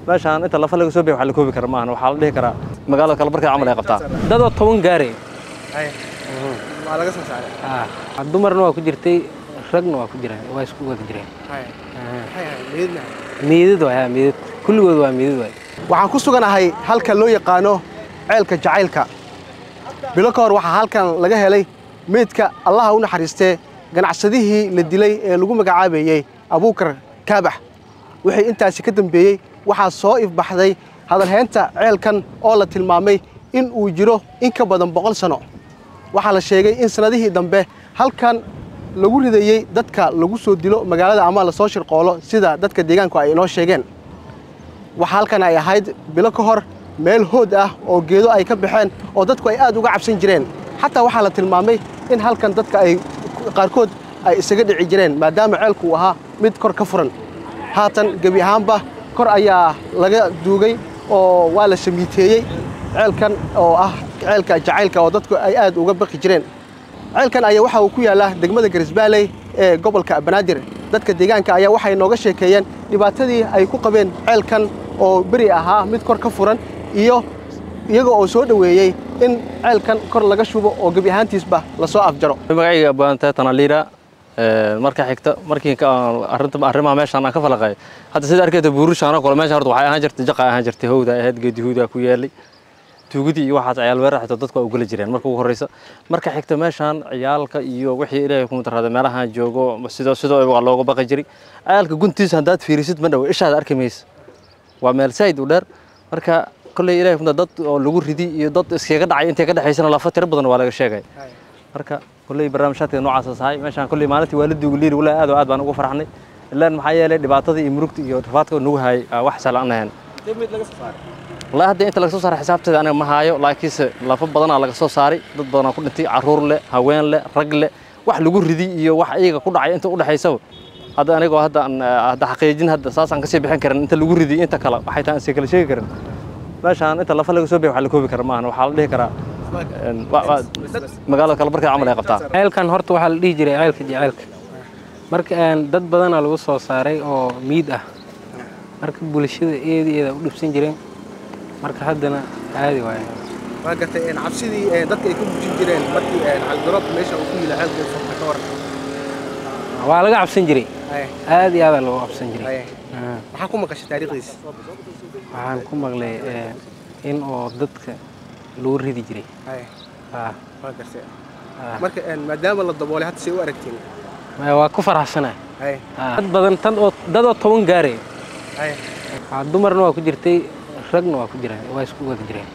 meeshaan inta lafa laga soo biya wax la koobi kara maahan waxaa la dhihi karaa magaalada kale markay camal ay qabtaa dadoo toban gaare waa laga soo saaray dumarna waa ku jirtay ragna waa ku jiraan waa isku wada jireen miidad waay ha miidad kulligood waa miidad waay waxaan ku suganahay halka loo yaqaano ceelka jacaylka bilo ka hor waxaa halkan laga helay meydka allaha u naxariistee ganacsadihii la dilay ee lagu magacaabayey abuukar kaabax wixii intaasi ka dambeeyey waxaa soo ifbaxday hadalhaynta ceelkan oo la tilmaamay in uu jiro in ka badan boqol sano waxaa la sheegay in sannadihii dambe halkan lagu ridayey dadka lagu soo dilo magaalada ama lasoo shirqoolo sida dadka deegaanku ay inoo sheegeen waxaa halkan ay ahayd bilo ka hor meel hood ah oo geedo ay ka baxeen oo dadku ay aad uga cabsan jireen xataa waxaa la tilmaamay in halkan dadka ay qaarkood ay isaga dhici jireen maadaama ceelku uu ahaa mid kor ka furan haatan gebi ahaanba kor ayaa laga duugay oo waa la shamiiteeyey ceelkan oo ah ceelka jacaylka oo dadku ay aad uga baqi jireen ceelkan ayaa waxa uu ku yaallaa degmada garisbaaley ee gobolka banaadir dadka deegaanka ayaa waxay nooga sheekeeyeen dhibaatadii ay ku qabeen ceelkan oo beri ahaa mid kor ka furan iyo iyaga oo soo dhoweeyey in ceelkan kor laga shubo oo gebi ahaantiisba lasoo afjaro magacayga baanta tanaliira marka xigta markii arrinta arrimaha meeshaan aan ka falaqay hadda sida arkayta buurishaan oo kale meeshaan horta waxay ahaan jirtay jaqa ahaan jirtay howda ahayd geedi howda ku yeelay tuugidii iyo waxaas ciyaal weerar xitaa dadku waa u geli jireen marka ugu horreysa marka xigta meeshaan ciyaalka iyo wixii ilaahay ku mutarada meelahaan joogo sidoo sidoo waa looga baqi jiray ciyaalka guntiisa haddaad fiirisid ma dhow ishaada arki maysa waa meel sayd u dheer marka kolley ilaahay kumta dad oo lagu ridi iyo dad iskaga dhacay intay ka dhexaysana lafa tiro badan waa laga sheegay marka kolley barnaamijyaadka noocaas ahay meeshaan kolley maalintii waalidiigu liiri walaa aad oo aad baan ugu farxnay ilaan maxaa yeelay dhibaatadii iyo murugta iyo rafaadka nagu hayay wax salaan ahayn والله هذا أنت لك صار حسابته أنا ما هايو لكنس لفظ بدنا لك صار ضد بدنا كل أنت عرور له هوين له رجل wax lagu ridi iyo wax iyaga ku dhacay inta u dhaxaysa hadda aniga hadda hadda xaqiijin hadda saasaan ka sii bixin karin inta lagu ridi inta kale waxay taan si kala sheegi karin meeshaan inta lafa laga soo biyo wax la koobi kara maahan waxaa la dhihi karaa magaalada kale markay camal ay qabtaa ceelkan horta waxaa la dhihi jiray ceelka jaceylka marka dad badanaa lagu soo saaray oo miid ah marka bulshada eedeeda u dhibsan jireen marka haddana caadi waaye waa gartay cabsidii dadka ay ku bujin jireen markii caligaroobka meesha uu ku yila ceelka furta ka waran waa laga cabsan jiray aad iyo aadaa loogu cabsan jiray maxaa ku maqashay taariikhdiisa waxaan ku maqlay in oo dadka lagu ridi jiray waa gartay marka maadaama la daboolay hadda say u aragtiin waa ku faraxsanahay dad badan tan oo dadoo toban gaare dumarna waa ku jirtay ragna waa ku jiraan waa isku wada jireen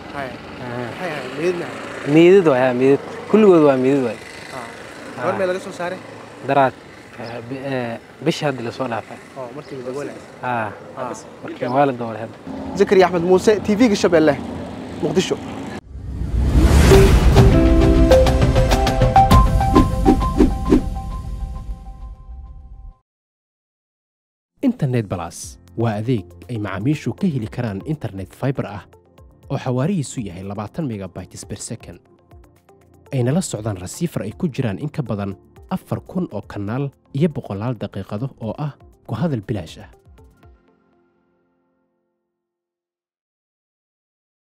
miidad waay ha miidad kulligood waa miidad waay goormee laga soo saaray daraad bisha hadda lasoo dhaafay markii la daboolay markii waa la daboolay hadda zakariya axmed muuse tv-ga shabeelle muqdisho internet balas waa adeeg ay macaamiishu ka heli karaan internet fiber ah oo xawaarihiisu yahay labaatan megabytes per second ayna la socdaan rasiifar ay ku jiraan in ka badan afar kun oo kanaal iyo boqolaal daqiiqado oo ah ku hadal bilaash ah